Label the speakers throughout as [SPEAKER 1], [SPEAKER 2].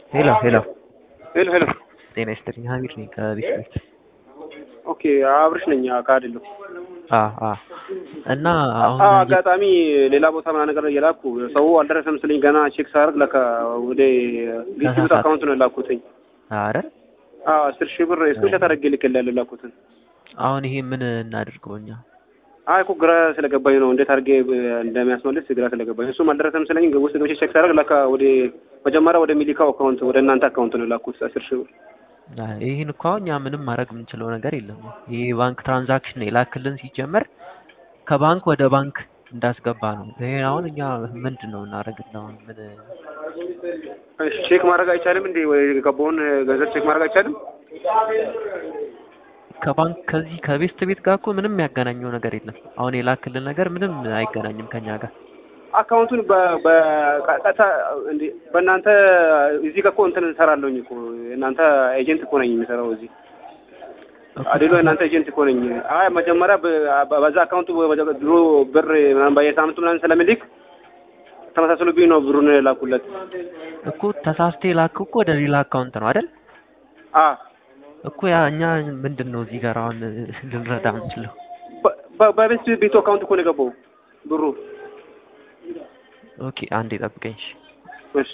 [SPEAKER 1] ሄሎ ሄሎ
[SPEAKER 2] ሄሎ ሄሎ።
[SPEAKER 1] ጤና ይስጥልኝ ሀሚድ ነኝ ከቤት ቤት
[SPEAKER 2] ኦኬ አብርሽ ነኝ ከአድሎ
[SPEAKER 1] አ አ እና አሁን
[SPEAKER 2] አዎ አጋጣሚ ሌላ ቦታ ምናምን ነገር እየላኩ ሰው አልደረሰም ስለኝ ገና ቼክ ሳደርግ ለካ ወደ ዲስትሪቢዩት አካውንት ነው የላኩትኝ።
[SPEAKER 1] አረ
[SPEAKER 2] አዎ አስር ሺህ ብር ስክሪንሾት አድርጌ ልኬልሃለሁ የላኩትን።
[SPEAKER 1] አሁን ይሄ ምን እናድርገው እኛ?
[SPEAKER 2] አይ እኮ ግራ ስለገባኝ ነው እንዴት አድርጌ እንደሚያስመልስ ግራ ስለገባኝ። እሱም አልደረሰም ስለኝ ውስጥ ገብቼ ቼክ ሳደርግ ለካ ወደ መጀመሪያ ወደ ሚሊካው አካውንት ወደ እናንተ አካውንት ነው የላኩት አስር ሺህ ብር።
[SPEAKER 1] አይ ይሄን እኮ አሁን እኛ ምንም ማድረግ የምንችለው ነገር የለም። ይሄ ባንክ ትራንዛክሽን የላክልን ሲጀመር ከባንክ ወደ ባንክ እንዳስገባ ነው። ይሄ አሁን እኛ ምንድን ነው እናደርግለው? ምን
[SPEAKER 2] እሺ ቼክ ማድረግ አይቻልም እንዴ? ወይ የገባውን ገንዘብ ቼክ ማድረግ አይቻልም?
[SPEAKER 1] ከባንክ ከዚህ ከቤስት ቤት ጋር እኮ ምንም ያገናኘው ነገር የለም። አሁን የላክልን ነገር ምንም አይገናኝም ከኛ ጋር።
[SPEAKER 2] አካውንቱን በቀጥታ እንዴ በእናንተ እዚህ ጋር እኮ እንትን እንሰራለሁኝ እኮ እናንተ ኤጀንት እኮ ነኝ የሚሰራው እዚህ አዴሎ እናንተ ኤጀንት እኮ ነኝ። አይ መጀመሪያ በዛ አካውንቱ ድሮ ብር ምናምን በየሳምንቱ ምናምን ስለሚልክ ተመሳሰሉብኝ ነው ብሩን ላኩለት
[SPEAKER 1] እኮ ተሳስቴ ላክ እኮ ወደ ሌላ አካውንት ነው አይደል?
[SPEAKER 2] አ
[SPEAKER 1] እኮ ያ እኛ ምንድን ነው እዚህ ጋር አሁን ልንረዳ የምንችለው?
[SPEAKER 2] በቤት ቤቱ አካውንት እኮ ነው የገባው ብሩ።
[SPEAKER 1] ኦኬ አንዴ ጠብቀኝ።
[SPEAKER 2] እሺ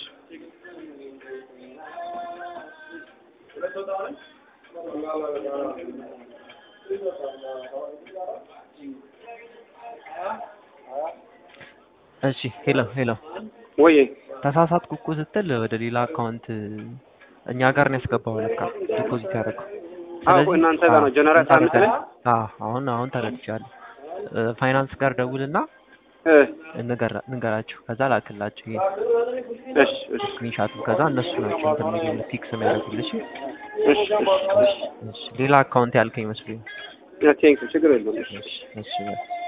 [SPEAKER 1] እሺ ሄሎ ሄሎ
[SPEAKER 2] ወይ
[SPEAKER 1] ተሳሳትኩ እኮ ስትል ወደ ሌላ አካውንት እኛ ጋር ነው ያስገባው ለካ ዲፖዚት ያደረገው።
[SPEAKER 2] አዎ እናንተ ጋር ነው ጀነራል ሳምንት ላይ
[SPEAKER 1] አዎ አሁን አሁን ተረድቻለሁ። ፋይናንስ ጋር ደውልና
[SPEAKER 2] እ
[SPEAKER 1] ንገራቸው ከዛ ላክላቸው ይሄ
[SPEAKER 2] እሺ እሺ
[SPEAKER 1] ስክሪንሻቱ ከዛ እነሱ ናቸው እንትን የሚሉት ፊክስ የሚያደርጉልሽ።
[SPEAKER 2] እሺ እሺ
[SPEAKER 1] እሺ ሌላ አካውንት ያልከኝ መስሎኝ።
[SPEAKER 2] ቴንክ ችግር የለውም።
[SPEAKER 1] እሺ እሺ